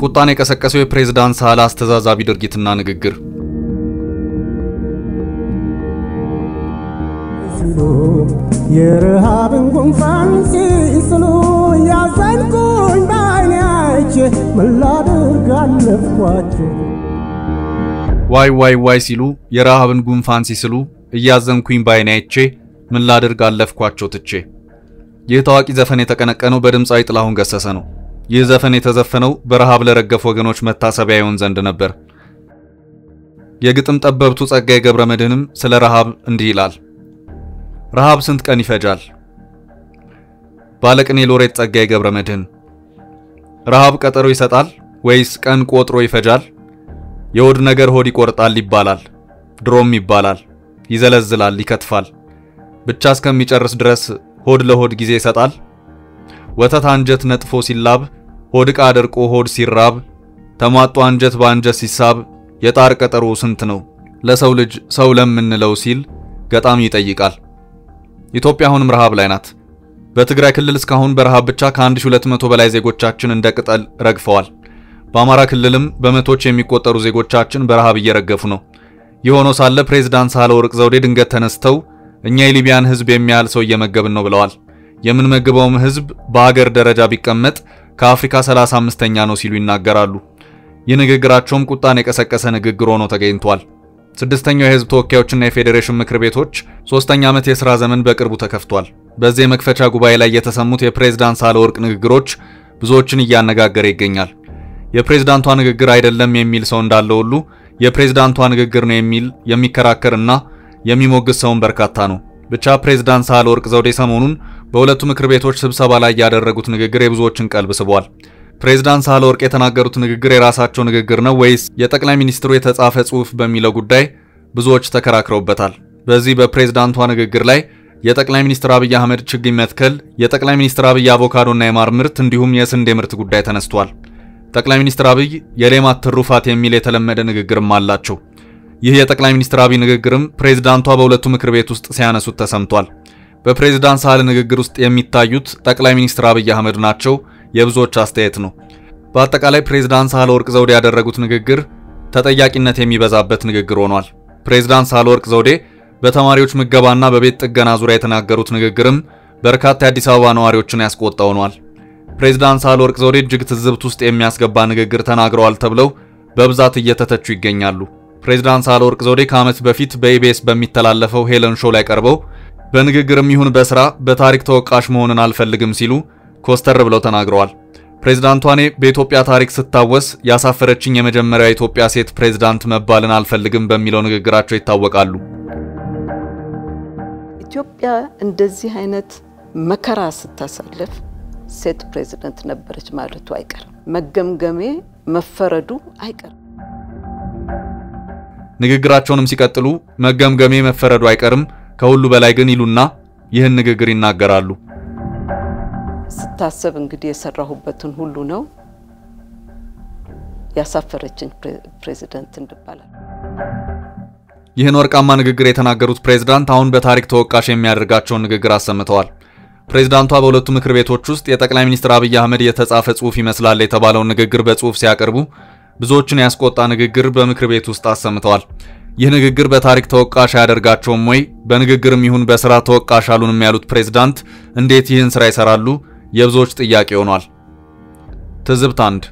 ቁጣን የቀሰቀሰው የፕሬዝዳንት ሳህለ አስተዛዛቢ ድርጊትና ንግግር ሲሉ የረሃብን ጉንፋን ሲስሉ ያዘንኩኝ በዓይኔ አይቼ ምን ላድርግ አለፍኳቸው። ዋይ ዋይ ዋይ ሲሉ የረሃብን ጉንፋን ሲስሉ እያዘንኩኝ በዓይኔ አይቼ ምን ላድርግ አለፍኳቸው ትቼ። ይህ ታዋቂ ዘፈን የተቀነቀነው በድምፃዊ ጥላሁን ገሰሰ ነው። ይህ ዘፈን የተዘፈነው በረሃብ ለረገፉ ወገኖች መታሰቢያ ይሆን ዘንድ ነበር። የግጥም ጠበብቱ ጸጋዬ ገብረ መድኅንም ስለ ረሃብ እንዲህ ይላል። ረሃብ ስንት ቀን ይፈጃል? ባለቅኔ ሎሬት ጸጋዬ ገብረ መድኅን። ረሃብ ቀጠሮ ይሰጣል ወይስ ቀን ቆጥሮ ይፈጃል? የሆድ ነገር ሆድ ይቆርጣል ይባላል፣ ድሮም ይባላል፣ ይዘለዝላል፣ ይከትፋል። ብቻ እስከሚጨርስ ድረስ ሆድ ለሆድ ጊዜ ይሰጣል። ወተት አንጀት ነጥፎ ሲላብ፣ ሆድ ዕቃ ደርቆ ሆድ ሲራብ፣ ተሟጦ አንጀት በአንጀት ሲሳብ፣ የጣር ቀጠሮ ስንት ነው ለሰው ልጅ ሰው ለምንለው ሲል ገጣሚ ይጠይቃል። ኢትዮጵያ አሁንም ረሃብ ላይ ናት። በትግራይ ክልል እስካሁን በረሃብ ብቻ ከ1200 በላይ ዜጎቻችን እንደ ቅጠል ረግፈዋል። በአማራ ክልልም በመቶች የሚቆጠሩ ዜጎቻችን በረሃብ እየረገፉ ነው። የሆኖ ሳለ ፕሬዝዳንት ሳህለወርቅ ዘውዴ ድንገት ተነስተው እኛ የሊቢያን ሕዝብ የሚያህል ሰው እየመገብን ነው ብለዋል። የምንመግበውም ሕዝብ በሀገር ደረጃ ቢቀመጥ ከአፍሪካ 35ኛ ነው ሲሉ ይናገራሉ። ይህ ንግግራቸውም ቁጣን የቀሰቀሰ ንግግር ሆኖ ተገኝቷል። ስድስተኛው የህዝብ ተወካዮችና የፌዴሬሽን ምክር ቤቶች ሶስተኛ ዓመት የሥራ ዘመን በቅርቡ ተከፍቷል። በዚህ የመክፈቻ ጉባኤ ላይ የተሰሙት የፕሬዝዳንት ሳህለወርቅ ንግግሮች ብዙዎችን እያነጋገረ ይገኛል። የፕሬዝዳንቷ ንግግር አይደለም የሚል ሰው እንዳለ ሁሉ የፕሬዝዳንቷ ንግግር ነው የሚል የሚከራከርና የሚሞግስ ሰውን በርካታ ነው። ብቻ ፕሬዝዳንት ሳህለወርቅ ዘውዴ ሰሞኑን በሁለቱ ምክር ቤቶች ስብሰባ ላይ ያደረጉት ንግግር የብዙዎችን ቀልብ ስቧል። ፕሬዝዳንት ሳህለወርቅ የተናገሩት ንግግር የራሳቸው ንግግር ነው ወይስ የጠቅላይ ሚኒስትሩ የተጻፈ ጽሑፍ በሚለው ጉዳይ ብዙዎች ተከራክረውበታል። በዚህ በፕሬዝዳንቷ ንግግር ላይ የጠቅላይ ሚኒስትር አብይ አህመድ ችግኝ መትከል፣ የጠቅላይ ሚኒስትር አብይ አቮካዶና የማር ምርት እንዲሁም የስንዴ ምርት ጉዳይ ተነስቷል። ጠቅላይ ሚኒስትር አብይ የሌማት ትሩፋት የሚል የተለመደ ንግግርም አላቸው። ይህ የጠቅላይ ሚኒስትር አብይ ንግግርም ፕሬዝዳንቷ በሁለቱ ምክር ቤት ውስጥ ሲያነሱት ተሰምቷል። በፕሬዝዳንት ሳህለ ንግግር ውስጥ የሚታዩት ጠቅላይ ሚኒስትር አብይ አህመድ ናቸው የብዙዎች አስተያየት ነው። በአጠቃላይ ፕሬዝዳንት ሳህለወርቅ ዘውዴ ያደረጉት ንግግር ተጠያቂነት የሚበዛበት ንግግር ሆኗል። ፕሬዝዳንት ሳህለወርቅ ዘውዴ በተማሪዎች ምገባና በቤት ጥገና ዙሪያ የተናገሩት ንግግርም በርካታ የአዲስ አበባ ነዋሪዎችን ያስቆጣ ሆኗል። ፕሬዝዳንት ሳህለወርቅ ዘውዴ እጅግ ትዝብት ውስጥ የሚያስገባ ንግግር ተናግረዋል ተብለው በብዛት እየተተቹ ይገኛሉ። ፕሬዝዳንት ሳህለወርቅ ዘውዴ ከዓመት በፊት በኢቢኤስ በሚተላለፈው ሄለን ሾው ላይ ቀርበው በንግግርም ይሁን በስራ በታሪክ ተወቃሽ መሆንን አልፈልግም ሲሉ ኮስተር ብለው ተናግረዋል። ፕሬዝዳንቷ እኔ በኢትዮጵያ ታሪክ ስታወስ ያሳፈረችኝ የመጀመሪያ የኢትዮጵያ ሴት ፕሬዝዳንት መባልን አልፈልግም በሚለው ንግግራቸው ይታወቃሉ። ኢትዮጵያ እንደዚህ አይነት መከራ ስታሳልፍ ሴት ፕሬዝዳንት ነበረች ማለቱ አይቀርም። መገምገሜ መፈረዱ አይቀርም። ንግግራቸውንም ሲቀጥሉ መገምገሜ መፈረዱ አይቀርም፣ ከሁሉ በላይ ግን ይሉና ይህን ንግግር ይናገራሉ። ስታሰብ እንግዲህ የሰራሁበትን ሁሉ ነው ያሳፈረችኝ ፕሬዝዳንት እንባላል። ይህን ወርቃማ ንግግር የተናገሩት ፕሬዝዳንት አሁን በታሪክ ተወቃሽ የሚያደርጋቸውን ንግግር አሰምተዋል። ፕሬዝዳንቷ በሁለቱ ምክር ቤቶች ውስጥ የጠቅላይ ሚኒስትር አብይ አህመድ የተጻፈ ጽሑፍ ይመስላል የተባለውን ንግግር በጽሑፍ ሲያቀርቡ ብዙዎችን ያስቆጣ ንግግር በምክር ቤት ውስጥ አሰምተዋል። ይህ ንግግር በታሪክ ተወቃሽ አያደርጋቸውም ወይ? በንግግርም ይሁን በስራ ተወቃሽ አሉንም ያሉት ፕሬዝዳንት እንዴት ይህን ስራ ይሰራሉ? የብዙዎች ጥያቄ ሆኗል። ትዝብት አንድ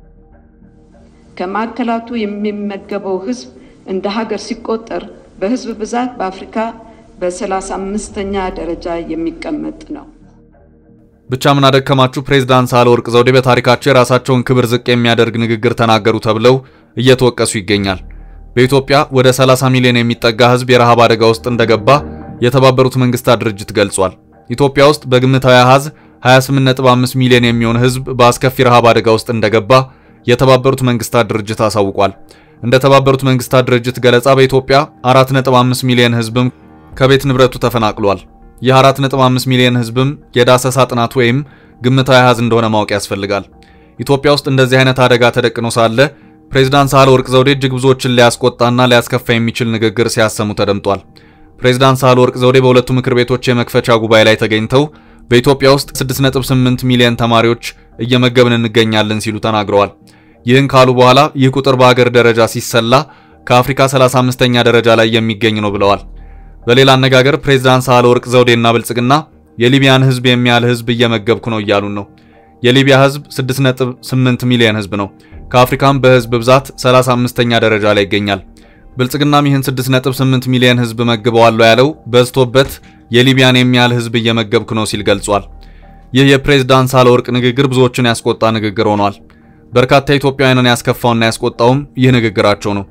ከማዕከላቱ የሚመገበው ህዝብ እንደ ሀገር ሲቆጠር በህዝብ ብዛት በአፍሪካ በሰላሳ አምስተኛ ደረጃ የሚቀመጥ ነው። ብቻ ምን አደከማችሁ ፕሬዝዳንት ሳህለወርቅ ዘውዴ በታሪካቸው የራሳቸውን ክብር ዝቅ የሚያደርግ ንግግር ተናገሩ ተብለው እየተወቀሱ ይገኛል። በኢትዮጵያ ወደ 30 ሚሊዮን የሚጠጋ ህዝብ የረሃብ አደጋ ውስጥ እንደገባ የተባበሩት መንግስታት ድርጅት ገልጿል። ኢትዮጵያ ውስጥ በግምታዊ አሃዝ 28.5 ሚሊዮን የሚሆን ህዝብ በአስከፊ ረሃብ አደጋ ውስጥ እንደገባ የተባበሩት መንግስታት ድርጅት አሳውቋል። እንደ ተባበሩት መንግስታት ድርጅት ገለጻ በኢትዮጵያ 4.5 ሚሊዮን ህዝብም ከቤት ንብረቱ ተፈናቅሏል። ይህ 4.5 ሚሊዮን ህዝብም የዳሰሳ ጥናት ወይም ግምታዊ አሃዝ እንደሆነ ማወቅ ያስፈልጋል። ኢትዮጵያ ውስጥ እንደዚህ አይነት አደጋ ተደቅኖ ሳለ ፕሬዝዳንት ሳህለወርቅ ዘውዴ እጅግ ብዙዎችን ሊያስቆጣና ሊያስከፋ የሚችል ንግግር ሲያሰሙ ተደምጧል። ፕሬዝዳንት ሳህለወርቅ ዘውዴ በሁለቱ ምክር ቤቶች የመክፈቻ ጉባኤ ላይ ተገኝተው በኢትዮጵያ ውስጥ 6.8 ሚሊዮን ተማሪዎች እየመገብን እንገኛለን ሲሉ ተናግረዋል። ይህን ካሉ በኋላ ይህ ቁጥር በአገር ደረጃ ሲሰላ ከአፍሪካ 35ኛ ደረጃ ላይ የሚገኝ ነው ብለዋል። በሌላ አነጋገር ፕሬዝዳንት ሳህለወርቅ ዘውዴና ብልጽግና የሊቢያን ህዝብ የሚያህል ህዝብ እየመገብኩ ነው እያሉን ነው። የሊቢያ ህዝብ 6.8 ሚሊዮን ህዝብ ነው። ከአፍሪካም በህዝብ ብዛት 35ኛ ደረጃ ላይ ይገኛል። ብልጽግናም ይህን 6.8 ሚሊዮን ህዝብ መግበዋለሁ ያለው በዝቶበት የሊቢያን የሚያህል ህዝብ እየመገብኩ ነው ሲል ገልጿል። ይህ የፕሬዝዳንት ሳህለወርቅ ንግግር ብዙዎችን ያስቆጣ ንግግር ሆኗል። በርካታ ኢትዮጵያውያንን ያስከፋውና ያስቆጣውም ይህ ንግግራቸው ነው።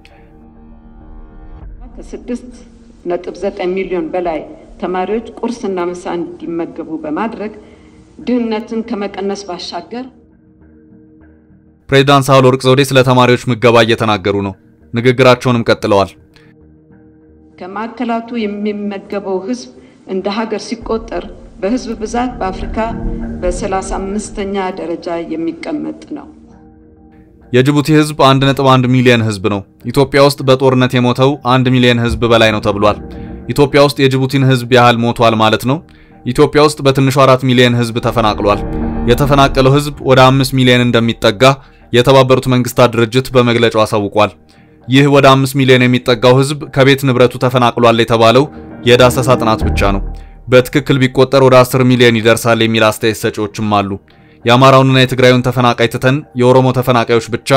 ከስድስት ነጥብ ዘጠኝ ሚሊዮን በላይ ተማሪዎች ቁርስና ምሳ እንዲመገቡ በማድረግ ድህነትን ከመቀነስ ባሻገር ፕሬዝዳንት ሳህለወርቅ ዘውዴ ስለ ተማሪዎች ምገባ እየተናገሩ ነው። ንግግራቸውንም ቀጥለዋል። ከማዕከላቱ የሚመገበው ህዝብ እንደ ሀገር ሲቆጠር በህዝብ ብዛት በአፍሪካ በሰላሳ አምስተኛ ደረጃ የሚቀመጥ ነው። የጅቡቲ ህዝብ 1.1 ሚሊዮን ህዝብ ነው። ኢትዮጵያ ውስጥ በጦርነት የሞተው 1 ሚሊዮን ህዝብ በላይ ነው ተብሏል። ኢትዮጵያ ውስጥ የጅቡቲን ህዝብ ያህል ሞቷል ማለት ነው። ኢትዮጵያ ውስጥ በትንሹ 4 ሚሊዮን ህዝብ ተፈናቅሏል። የተፈናቀለው ህዝብ ወደ 5 ሚሊዮን እንደሚጠጋ የተባበሩት መንግስታት ድርጅት በመግለጫው አሳውቋል። ይህ ወደ 5 ሚሊዮን የሚጠጋው ህዝብ ከቤት ንብረቱ ተፈናቅሏል የተባለው የዳሰሳ ጥናት ብቻ ነው። በትክክል ቢቆጠር ወደ 10 ሚሊዮን ይደርሳል የሚል አስተያየት ሰጪዎችም አሉ። የአማራውንና የትግራዩን ተፈናቃይ ትተን የኦሮሞ ተፈናቃዮች ብቻ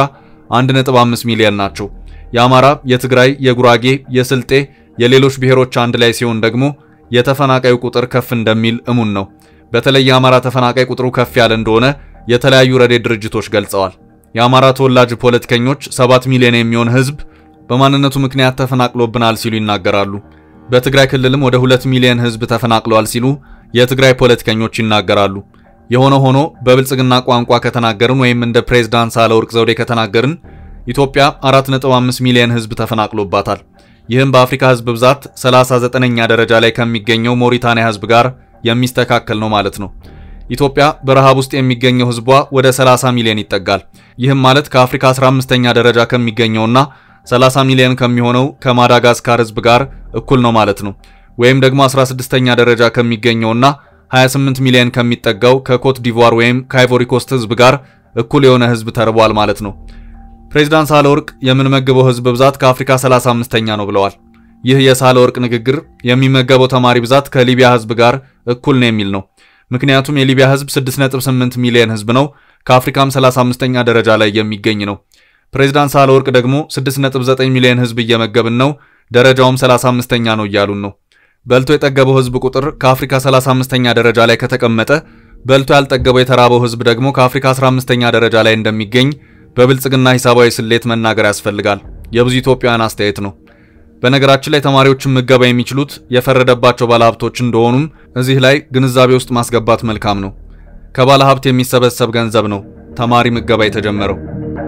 1.5 ሚሊዮን ናቸው። የአማራ፣ የትግራይ፣ የጉራጌ፣ የስልጤ፣ የሌሎች ብሔሮች አንድ ላይ ሲሆን ደግሞ የተፈናቃዩ ቁጥር ከፍ እንደሚል እሙን ነው። በተለይ የአማራ ተፈናቃይ ቁጥሩ ከፍ ያለ እንደሆነ የተለያዩ ረድኤት ድርጅቶች ገልጸዋል። የአማራ ተወላጅ ፖለቲከኞች 7 ሚሊዮን የሚሆን ህዝብ በማንነቱ ምክንያት ተፈናቅሎብናል ሲሉ ይናገራሉ። በትግራይ ክልልም ወደ 2 ሚሊዮን ህዝብ ተፈናቅሏል ሲሉ የትግራይ ፖለቲከኞች ይናገራሉ። የሆነ ሆኖ በብልጽግና ቋንቋ ከተናገርን ወይም እንደ ፕሬዝዳንት ሳህለወርቅ ዘውዴ ከተናገርን ኢትዮጵያ 4.5 ሚሊዮን ህዝብ ተፈናቅሎባታል። ይህም በአፍሪካ ህዝብ ብዛት 39ኛ ደረጃ ላይ ከሚገኘው ሞሪታንያ ህዝብ ጋር የሚስተካከል ነው ማለት ነው። ኢትዮጵያ በረሃብ ውስጥ የሚገኘው ህዝቧ ወደ 30 ሚሊዮን ይጠጋል። ይህም ማለት ከአፍሪካ 15ኛ ደረጃ ከሚገኘውና 30 ሚሊዮን ከሚሆነው ከማዳጋስካር ህዝብ ጋር እኩል ነው ማለት ነው። ወይም ደግሞ 16ኛ ደረጃ ከሚገኘውና 28 ሚሊዮን ከሚጠጋው ከኮት ዲቮር ወይም ከአይቮሪ ኮስት ህዝብ ጋር እኩል የሆነ ህዝብ ተርቧል ማለት ነው። ፕሬዝዳንት ሳህለወርቅ የምንመገበው ህዝብ ብዛት ከአፍሪካ 35ኛ ነው ብለዋል። ይህ የሳህለወርቅ ንግግር የሚመገበው ተማሪ ብዛት ከሊቢያ ህዝብ ጋር እኩል ነው የሚል ነው። ምክንያቱም የሊቢያ ህዝብ 6.8 ሚሊዮን ህዝብ ነው፣ ከአፍሪካም 35ኛ ደረጃ ላይ የሚገኝ ነው። ፕሬዝዳንት ሳህለወርቅ ደግሞ 6.9 ሚሊዮን ህዝብ እየመገብን ነው፣ ደረጃውም 35ኛ ነው እያሉን ነው። በልቶ የጠገበው ህዝብ ቁጥር ከአፍሪካ 35ኛ ደረጃ ላይ ከተቀመጠ በልቶ ያልጠገበው የተራበው ህዝብ ደግሞ ከአፍሪካ 15ኛ ደረጃ ላይ እንደሚገኝ በብልጽግና ሂሳባዊ ስሌት መናገር ያስፈልጋል። የብዙ ኢትዮጵያውያን አስተያየት ነው። በነገራችን ላይ ተማሪዎችን ምገባ የሚችሉት የፈረደባቸው ባለሀብቶች እንደሆኑም እዚህ ላይ ግንዛቤ ውስጥ ማስገባት መልካም ነው። ከባለሀብት የሚሰበሰብ ገንዘብ ነው ተማሪ ምገባ የተጀመረው።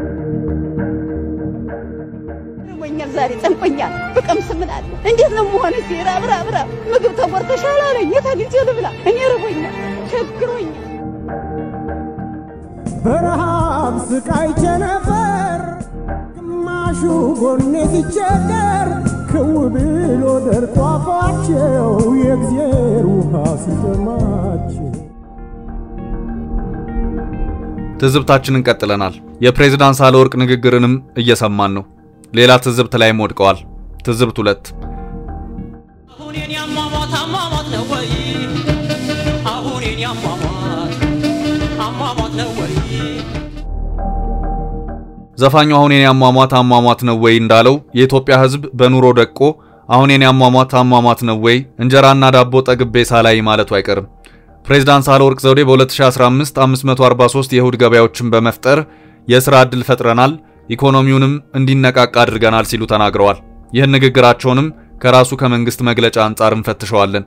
ዛሬ ጨንቆኛል። ብቀምስ ምን አለ? እንዴት ነው መሆን? እስኪ ራብ ራብ ራብ ምግብ ተቆርተሻል አለኝ። የት አግኝቼ ልብላ? እኔ ርቦኛል፣ ቸግሮኛል። በረሃብ ስቃይ ቸነፈር ግማሹ ጎኔ ሲቸገር ክው ብሎ ደርቆ አፏቸው የእግዜር ውሃ ሲጠማቸው ትዝብታችንን ቀጥለናል። የፕሬዝዳንት ሳህለወርቅ ንግግርንም እየሰማን ነው። ሌላ ትዝብት ላይም ወድቀዋል። ትዝብት ሁለት አሁን የኔ አሟሟት አሟሟት ነው ወይ? አሁን የኔ አሟሟት አሟሟት ነው ወይ? ዘፋኙ አሁን የኔ አሟሟት አሟሟት ነው ወይ እንዳለው የኢትዮጵያ ሕዝብ በኑሮ ደቆ አሁን የኔ አሟሟት አሟሟት ነው ወይ እንጀራና ዳቦ ጠግቤ ሳላይ ማለቱ አይቀርም። ፕሬዝዳንት ሳህለወርቅ ዘውዴ በ2015 543 የእሁድ ገበያዎችን በመፍጠር የሥራ ዕድል ፈጥረናል፣ ኢኮኖሚውንም እንዲነቃቃ አድርገናል ሲሉ ተናግረዋል። ይህን ንግግራቸውንም ከራሱ ከመንግስት መግለጫ አንጻር እንፈትሸዋለን።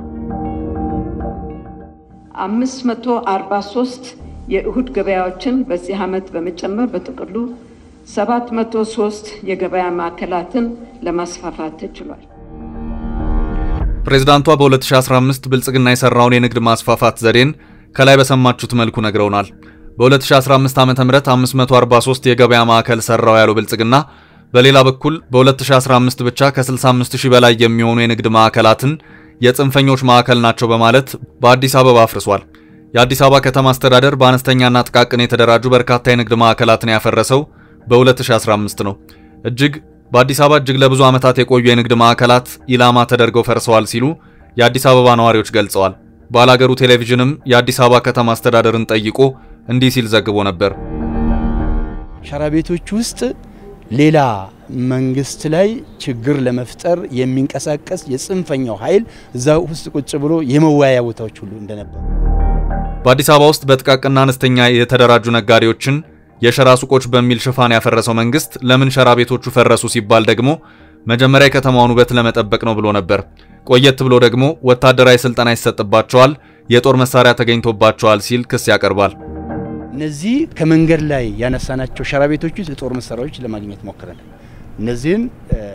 543 የእሁድ ገበያዎችን በዚህ ዓመት በመጨመር በጥቅሉ 703 የገበያ ማዕከላትን ለማስፋፋት ተችሏል። ፕሬዝዳንቷ በ2015 ብልጽግና የሰራውን የንግድ ማስፋፋት ዘዴን ከላይ በሰማችሁት መልኩ ነግረውናል። በ2015 ዓ.ም 543 የገበያ ማዕከል ሰራው ያለው ብልጽግና በሌላ በኩል በ2015 ብቻ ከ65000 በላይ የሚሆኑ የንግድ ማዕከላትን የጽንፈኞች ማዕከል ናቸው በማለት በአዲስ አበባ አፍርሷል። የአዲስ አበባ ከተማ አስተዳደር በአነስተኛና ጥቃቅን የተደራጁ በርካታ የንግድ ማዕከላትን ያፈረሰው በ2015 ነው። እጅግ በአዲስ አበባ እጅግ ለብዙ ዓመታት የቆዩ የንግድ ማዕከላት ኢላማ ተደርገው ፈርሰዋል ሲሉ የአዲስ አበባ ነዋሪዎች ገልጸዋል። ባላገሩ ቴሌቪዥንም የአዲስ አበባ ከተማ አስተዳደርን ጠይቆ እንዲህ ሲል ዘግቦ ነበር። ሸራ ቤቶች ውስጥ ሌላ መንግስት ላይ ችግር ለመፍጠር የሚንቀሳቀስ የጽንፈኛው ኃይል እዛ ውስጥ ቁጭ ብሎ የመወያያ ቦታዎች ሁሉ እንደነበሩ በአዲስ አበባ ውስጥ በጥቃቅንና አነስተኛ የተደራጁ ነጋዴዎችን የሸራ ሱቆች በሚል ሽፋን ያፈረሰው መንግስት ለምን ሸራ ቤቶቹ ፈረሱ ሲባል ደግሞ መጀመሪያ የከተማውን ውበት ለመጠበቅ ነው ብሎ ነበር። ቆየት ብሎ ደግሞ ወታደራዊ ስልጠና ይሰጥባቸዋል፣ የጦር መሳሪያ ተገኝቶባቸዋል ሲል ክስ ያቀርባል። እነዚህ ከመንገድ ላይ ያነሳናቸው ሸራ ቤቶች ውስጥ የጦር መሳሪያዎች ለማግኘት ሞክረናል። እነዚህን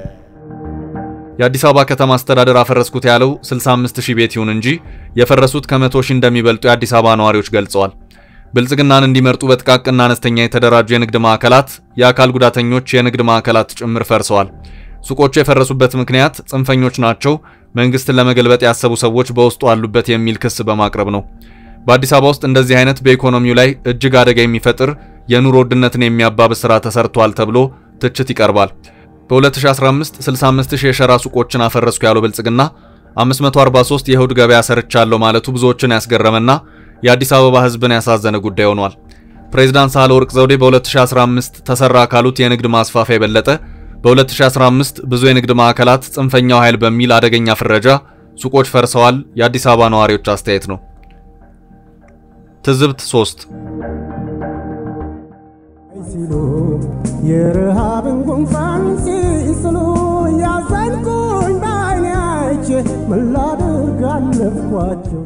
የአዲስ አበባ ከተማ አስተዳደር አፈረስኩት ያለው 65 ሺህ ቤት ይሁን እንጂ የፈረሱት ከመቶ ሺህ እንደሚበልጡ የአዲስ አበባ ነዋሪዎች ገልጸዋል። ብልጽግናን እንዲመርጡ በጥቃቅንና አነስተኛ የተደራጁ የንግድ ማዕከላት፣ የአካል ጉዳተኞች የንግድ ማዕከላት ጭምር ፈርሰዋል። ሱቆቹ የፈረሱበት ምክንያት ጽንፈኞች ናቸው፣ መንግስትን ለመገልበጥ ያሰቡ ሰዎች በውስጡ አሉበት የሚል ክስ በማቅረብ ነው። በአዲስ አበባ ውስጥ እንደዚህ አይነት በኢኮኖሚው ላይ እጅግ አደጋ የሚፈጥር የኑሮ ውድነትን የሚያባብስ ስራ ተሰርቷል ተብሎ ትችት ይቀርባል። በ2015 65000 የሸራ ሱቆችን አፈረስኩ ያለው ብልጽግና 543 የእሁድ ገበያ ሰርቻለሁ ማለቱ ብዙዎችን ያስገረመና የአዲስ አበባ ሕዝብን ያሳዘነ ጉዳይ ሆኗል። ፕሬዝዳንት ሳህለወርቅ ዘውዴ በ2015 ተሰራ ካሉት የንግድ ማስፋፊያ የበለጠ በ2015 ብዙ የንግድ ማዕከላት ጽንፈኛው ኃይል በሚል አደገኛ ፍረጃ ሱቆች ፈርሰዋል። የአዲስ አበባ ነዋሪዎች አስተያየት ነው። ትዝብት 3 ሲሉ የረሃብን ጉንፋን ሲስሉ ያዘንኩኝ በዓይኔ አይቼ ምን ላድርግ አለፍኳቸው።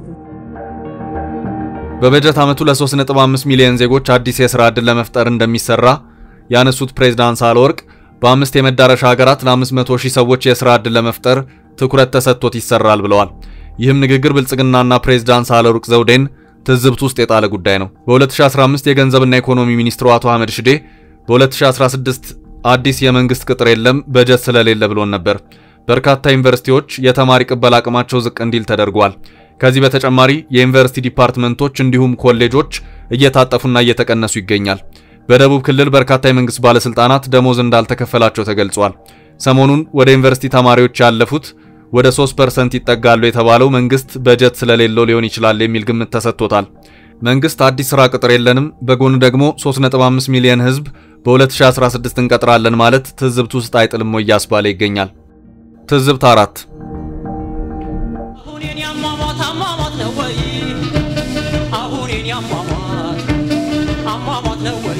በበጀት ዓመቱ ለ3.5 ሚሊዮን ዜጎች አዲስ የሥራ ዕድል ለመፍጠር እንደሚሰራ ያነሱት ፕሬዝዳንት ሳህለወርቅ በአምስት የመዳረሻ ሀገራት ለ500 ሺህ ሰዎች የሥራ ዕድል ለመፍጠር ትኩረት ተሰጥቶት ይሰራል ብለዋል። ይህም ንግግር ብልጽግናና ፕሬዝዳንት ሳህለወርቅ ዘውዴን ትዝብት ውስጥ የጣለ ጉዳይ ነው። በ2015 የገንዘብና ኢኮኖሚ ሚኒስትሩ አቶ አህመድ ሽዴ በ2016 አዲስ የመንግስት ቅጥር የለም በጀት ስለሌለ ብሎን ነበር። በርካታ ዩኒቨርሲቲዎች የተማሪ ቅበላ አቅማቸው ዝቅ እንዲል ተደርጓል። ከዚህ በተጨማሪ የዩኒቨርሲቲ ዲፓርትመንቶች እንዲሁም ኮሌጆች እየታጠፉና እየተቀነሱ ይገኛል። በደቡብ ክልል በርካታ የመንግስት ባለስልጣናት ደሞዝ እንዳልተከፈላቸው ተገልጿል። ሰሞኑን ወደ ዩኒቨርሲቲ ተማሪዎች ያለፉት ወደ 3% ይጠጋሉ የተባለው መንግስት በጀት ስለሌለው ሊሆን ይችላል የሚል ግምት ተሰጥቶታል። መንግስት አዲስ ስራ ቅጥር የለንም፣ በጎን ደግሞ 3.5 ሚሊዮን ህዝብ በ2016 እንቀጥራለን ማለት ትዝብት ውስጥ አይጥልም ወይ እያስባለ ይገኛል። ትዝብት አራት አሁን የኔ አሟሟት አሟሟት ነው ወይ? አሁን የኔ አሟሟት አሟሟት ነው ወይ?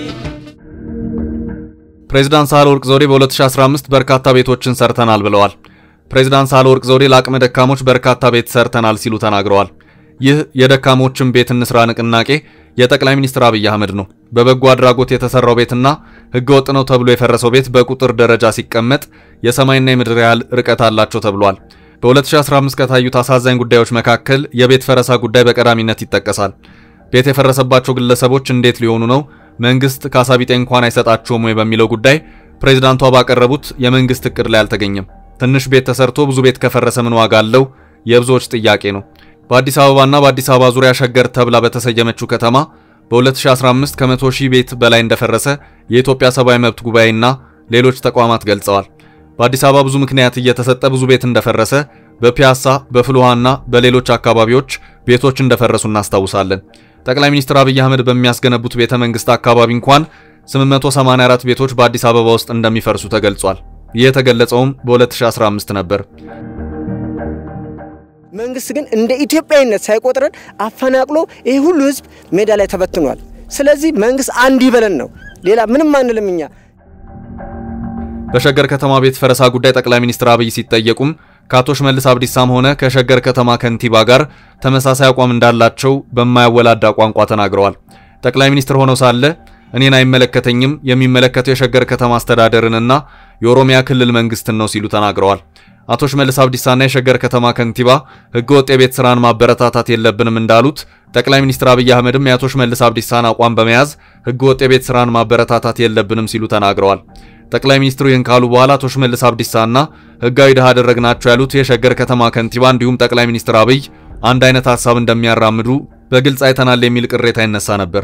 ፕሬዝዳንት ሳህለወርቅ ዘውዴ በ2015 በርካታ ቤቶችን ሰርተናል ብለዋል። ፕሬዝዳንት ሳህለወርቅ ዘውዴ ለአቅመ ደካሞች በርካታ ቤት ሰርተናል ሲሉ ተናግረዋል። ይህ የደካሞችን ቤት እንስራ ንቅናቄ የጠቅላይ ሚኒስትር አብይ አህመድ ነው። በበጎ አድራጎት የተሰራው ቤትና ህገወጥ ነው ተብሎ የፈረሰው ቤት በቁጥር ደረጃ ሲቀመጥ የሰማይና የምድር ያህል ርቀት አላቸው ተብሏል። በ2015 ከታዩት አሳዛኝ ጉዳዮች መካከል የቤት ፈረሳ ጉዳይ በቀዳሚነት ይጠቀሳል። ቤት የፈረሰባቸው ግለሰቦች እንዴት ሊሆኑ ነው? መንግስት ካሳ ቢጤ እንኳን አይሰጣቸውም ወይ በሚለው ጉዳይ ፕሬዝዳንቷ ባቀረቡት የመንግስት እቅድ ላይ አልተገኘም። ትንሽ ቤት ተሰርቶ ብዙ ቤት ከፈረሰ ምን ዋጋ አለው? የብዙዎች ጥያቄ ነው። በአዲስ አበባና በአዲስ አበባ ዙሪያ ሸገር ተብላ በተሰየመችው ከተማ በ2015 ከመቶ ሺህ ቤት በላይ እንደፈረሰ የኢትዮጵያ ሰብአዊ መብት ጉባኤና ሌሎች ተቋማት ገልጸዋል። በአዲስ አበባ ብዙ ምክንያት እየተሰጠ ብዙ ቤት እንደፈረሰ በፒያሳ በፍልውሃና በሌሎች አካባቢዎች ቤቶች እንደፈረሱ እናስታውሳለን። ጠቅላይ ሚኒስትር አብይ አህመድ በሚያስገነቡት ቤተ መንግስት አካባቢ እንኳን 884 ቤቶች በአዲስ አበባ ውስጥ እንደሚፈርሱ ተገልጿል። ይህ የተገለጸውም በ2015 ነበር። መንግስት ግን እንደ ኢትዮጵያዊነት ሳይቆጥረን አፈናቅሎ ይህ ሁሉ ህዝብ ሜዳ ላይ ተበትኗል። ስለዚህ መንግስት አንድ ይበለን ነው፣ ሌላ ምንም አንልም እኛ። በሸገር ከተማ ቤት ፈረሳ ጉዳይ ጠቅላይ ሚኒስትር አብይ ሲጠየቁም ከአቶ ሽመልስ አብዲሳም ሆነ ከሸገር ከተማ ከንቲባ ጋር ተመሳሳይ አቋም እንዳላቸው በማያወላዳ ቋንቋ ተናግረዋል። ጠቅላይ ሚኒስትር ሆነው ሳለ እኔን አይመለከተኝም፣ የሚመለከተው የሸገር ከተማ አስተዳደርንና የኦሮሚያ ክልል መንግስትን ነው ሲሉ ተናግረዋል። አቶ ሽመልስ አብዲሳና የሸገር ከተማ ከንቲባ ህገወጥ የቤት ስራን ማበረታታት የለብንም እንዳሉት ጠቅላይ ሚኒስትር አብይ አህመድም የአቶ ሽመልስ አብዲሳን አቋም በመያዝ ህገወጥ የቤት ስራን ማበረታታት የለብንም ሲሉ ተናግረዋል። ጠቅላይ ሚኒስትሩ ይህን ካሉ በኋላ አቶ ሽመልስ አብዲሳና ህጋዊ ድሃ አደረግናቸው ያሉት የሸገር ከተማ ከንቲባ እንዲሁም ጠቅላይ ሚኒስትር አብይ አንድ አይነት ሀሳብ እንደሚያራምዱ በግልጽ አይተናል የሚል ቅሬታ ይነሳ ነበር።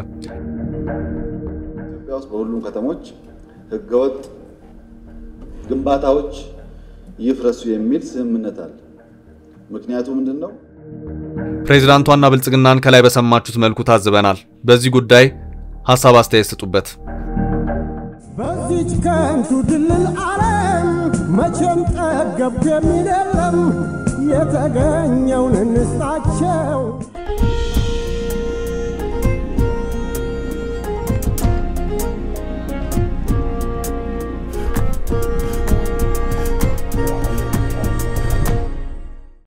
ኢትዮጵያ ውስጥ በሁሉም ከተሞች ህገወጥ ግንባታዎች ይፍረሱ የሚል ስምምነት አለ። ምክንያቱ ምንድን ነው? ፕሬዝዳንቷና ብልጽግናን ከላይ በሰማችሁት መልኩ ታዝበናል። በዚህ ጉዳይ ሀሳብ አስተያየት ስጡበት። በዚች ከንቱ ድልል ዓለም መቼም ጠገብኩ የሚል የለም። የተገኘውን እንስጣቸው